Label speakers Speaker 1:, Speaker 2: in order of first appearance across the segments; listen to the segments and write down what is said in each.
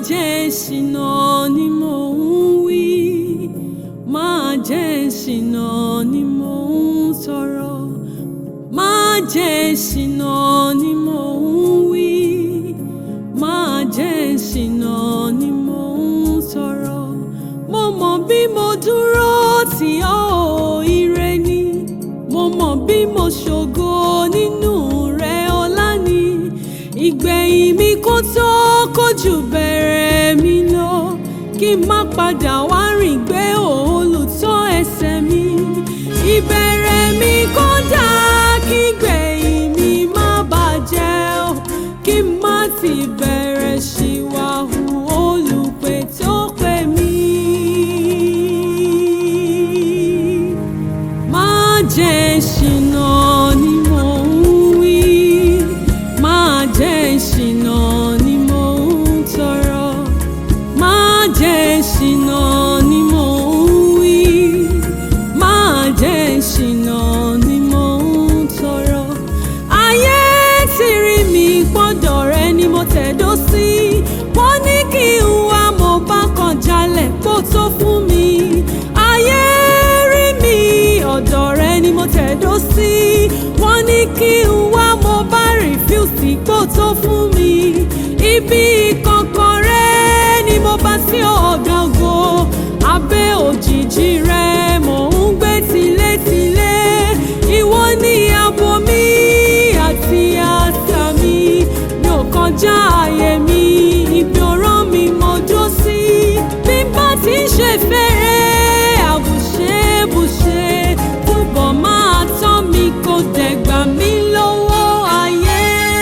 Speaker 1: jẹ́ ṣìnà ni mò ń wí má jẹ́ ṣìnà ni mò ń sọ̀rọ̀ má jẹ́ ṣìnà ni mò ń wí má jẹ́ ṣìnà ni mò ń sọ̀rọ̀ mo mọ̀ bí mo dúró tì ọ́ ò ire ni mo mọ̀ bí mo ṣògo nínú rẹ ọlá ni ìgbẹ̀yìn mi kó tó kójú bẹ̀rẹ̀ mi lọ kí n má padà wá rìn gbé olùtọ́ ẹsẹ̀ mi ìbẹ̀rẹ̀ mi kó dà kí gbẹ̀yìn mi má bàjẹ́ o kí n má ti bẹ̀rẹ̀ ṣìwàhù olùpè tó pè mí. Má jẹ́ ṣìnà ni mò ń wí, má jẹ́ ṣìnà ni mò ń tọrọ. Má jẹ́ ṣìnà ni mò ń wí, má jẹ́ ṣìnà ni mò ń tọrọ. Ayé ti rí mi gbọ́dọ̀ rẹ ni mo tẹ̀dó sí. Wọ́n ní kí n wá mo bá kàn jalè kó tó fún mi. Ayé rí mi ọ̀dọ̀ rẹ ni mo tẹ̀dó sí. Wọ́n ní kí n wá mo bá rìfúsì kó tó fún mi. Ibi kankan rẹ ni mo bá sí ọ̀gá ògo. Abẹ́ òjìji rẹ mò ń gbé tilétilé. Ìwọ ni abo mi àti àṣà mi. Mi ò kọjá ààyè mi, ibi ọ̀rọ̀ mi mo dó sí. Bí n bá ti ń ṣe fẹ́rẹ́, àbùṣebùṣe. Túbọ̀ máa tọ́ mi kó dẹ̀gbà mí lọ́wọ́ ayé.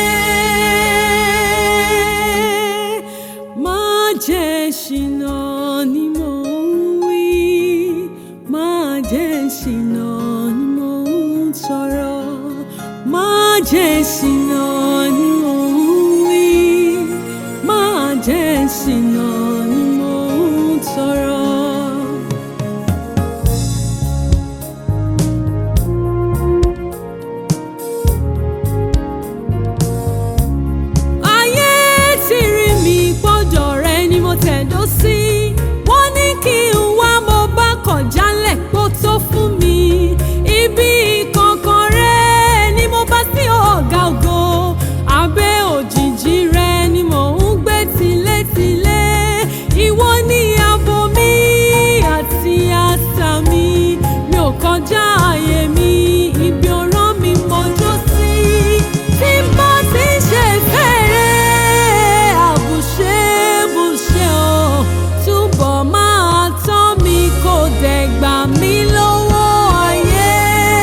Speaker 1: Má jẹ́ ṣìnà ni mò ń wí. Má jẹ́ ṣìnà ni mò ń sọ̀rọ̀. Má jẹ́ ṣìnà ni mò ń wí. Má jẹ́ ṣìnà ni mò ń sọ̀rọ̀. Ayé ti rí mi gbọ́dọ̀ rẹ ni mo tẹ̀dó sí. Wọ́n ní kí n wá mo bá kọ̀ jálẹ̀ kó tó fún mi. Ibi kankan rẹ ni mo bá sí ọ̀gá ògo. Abẹ́ òjìji rẹ ni mò ń gbé tilétilé. Ìwọ ni abo mi àti àṣà mi. Mi ò kọjá ààyè mi, ibi ọ̀rọ̀ mi mo dó sí. Tí n bá ti ń ṣe fẹ́rẹ́, àbùṣebùṣe o. Túbọ̀ máa tọ́ mi kó dẹ̀ gbà mí lọ́wọ́ ayé.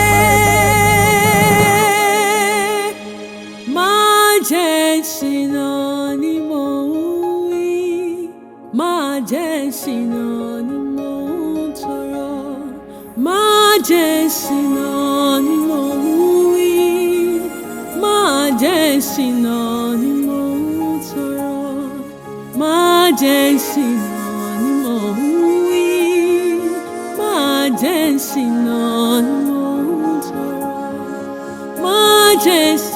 Speaker 1: Má jẹ́ ṣìnà ni mò ń wí. Má jẹ́ ṣìnà ni mò ń tọrọ. Má jẹ́ ṣìnà ni mò ń wí. Má jẹ́ ṣìnà ni mò ń tọrọ. Má jẹ́ ṣìnà ni mò ń wí. Má jẹ́ ṣìnà ni mò ń tọrọ. Má jẹ́